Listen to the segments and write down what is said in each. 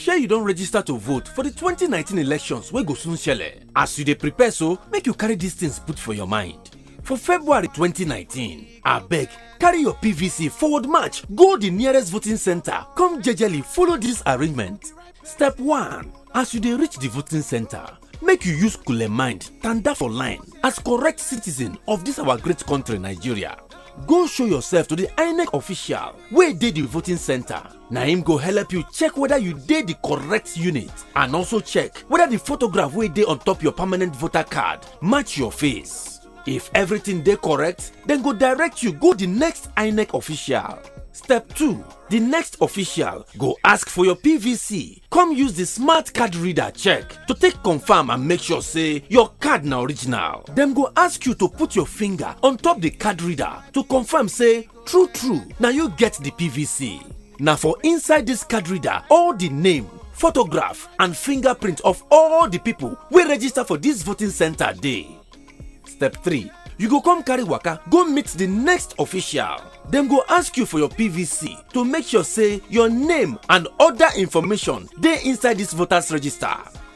shey you don register to vote for di 2019 elections wey go soon shele as you dey prepare so make you carry dis things put for your mind for february 2019 abeg carry your pvc forward march go di nearest voting centre come jejely follow dis arrangement step 1 as you dey reach di voting centre make you use cool mind tanda for line as correct citizen of dis our great country nigeria go show yourself to di inec official wey dey di voting centre na im go help you check whether you dey di correct unit and also check whether di photograph wey dey on top your permanent voter card match your face if everything dey correct dem go direct you go di next inec official step 2 di next official go ask for your pvc come use di smart card reader check to take confirm and make sure say your card na original dem go ask you to put your finger on top di card reader to confirm say true true na you get di pvc na for inside dis card reader all di name photograph and fingerprint of all di pipo wey register for dis voting centre dey step 3 you go come carry waka go meet di next official dem go ask you for your pvc to make sure say your name and oda information dey inside dis voters register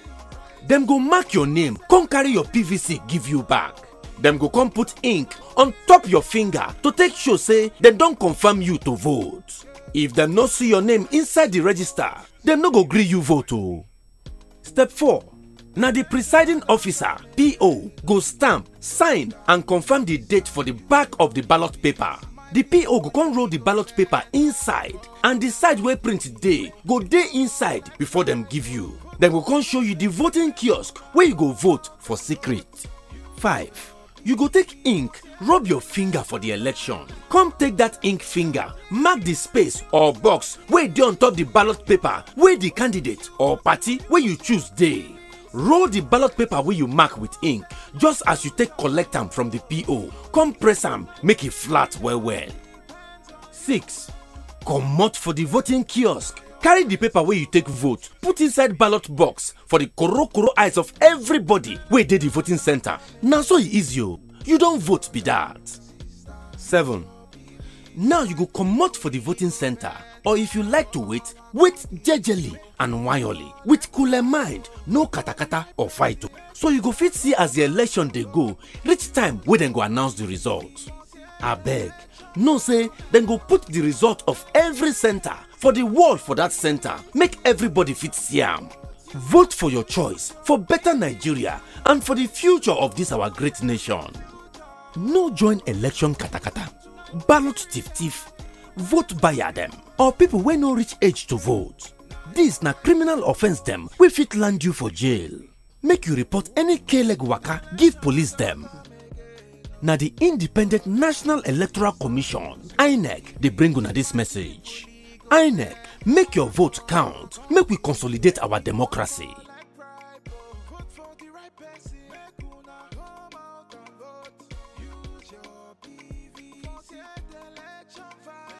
dem go mark your name come carry your pvc give you back dem go come put ink on top your finger to take show say dem don confirm you to vote if dem no see your name inside di register dem no go gree you vote o step 4 na di presiding officer po go stamp sign and confirm di date for di back of di ballot paper di po go come roll di ballot paper inside and di side wey print dey go dey inside before dem give you dem go come show you di voting kiosk wey you go vote for secret 5 you go take ink rub your finger for di election come take dat ink finger mark di space or box wey dey on top di ballot paper wey di candidate or party wey you choose dey roll di ballot paper wey you mark with ink just as you take collect am from di po come press am make e flat well well 6 comot for di voting kiosk carry di paper wey you take vote put inside ballot box for di korokoro eyes of everybody wey dey di voting centre na so e easy o you don vote be dat 7 now you go comot for di voting centre or if you like to wait wait jejely and wayoli with cool mind no katakata or fight o so you go fit see as di election dey go reach time wey dem go announce di result abeg know say dem go put di result of every centre for di wall for dat centre make everybody fit see am vote for your choice for beta nigeria and for di future of dis our great nation no join election katakata ballot thief thief vote buyer dem or pipo wey no reach age to vote dis na criminal offence dem wey fit land you for jail make you report any k-leg waka give police dem na di independent national electoral commission inec dey bring una dis message inec make your vote count make we consolidate our democracy